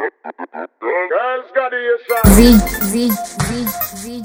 Girls got the shot. Z, Z, Z, Z.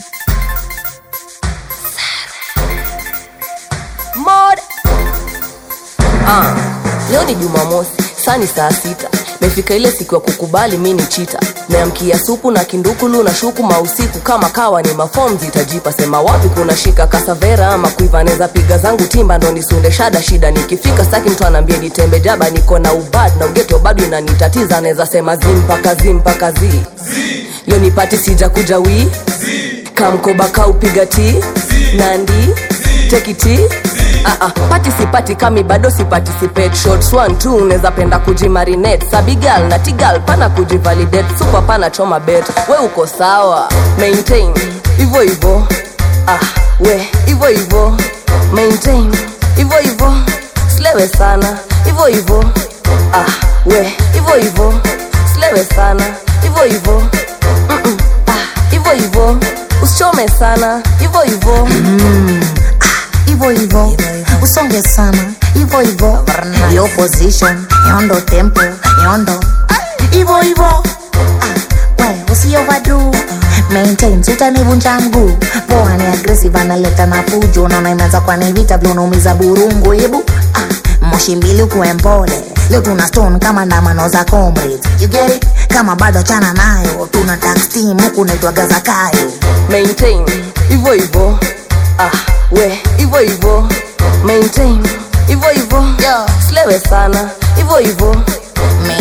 Mod. Ah, leo ni Jumamosi, saa ni saa sita. Mefika ile siku ya kukubali mi ni chita. Meamkia supu na kindukulu na shuku mausiku kama kawa ni mafom zitajipa sema wapi kuna shika kasavera ama kuiva neza piga zangu timba ndo nisunde shada shida nikifika staki mtu anaambia nitembe jaba niko na ubad na ugeto bado inanitatiza naweza sema zimpaka zimpaka zi leo nipati sija kuja wii kamkoba kaupiga ti nandi tekiti Uh, uh, pati sipati kami bado siparticipate shots one two unaweza penda kujimarinate sabigal na tigal pana kujivalidate super pana choma bet we uko sawa maintain hivyo hivyo ah, we hivyo hivyo maintain hivyo hivyo slewe sana hivyo hivyo ah, we hivyo hivyo slewe sana hivyo hivyo Mm-mm, ah, hivyo hivyo usichome sana hivyo hivyo Hivyo hivyo, usonge sana. Hivyo hivyo, yo position, yondo tempo, yondo. Hivyo hivyo, ah, we usi overdo. Maintain, sitanivunja mguu. Poa ni aggressive, analeta na fujo. Naona imeanza kwa ni vita, vile unaumiza burungu. Hebu ah, moshi mbili ukuwe mpole. Leo tuna stone kama ndamano za comrades. You get it? Kama bado chana nayo, tuna tax team huku naitwaga Zakayo. maintain hivyo hivyo ah, we hivyo hivyo maintain hivyo hivyo Yo. slewe sana hivyo hivyo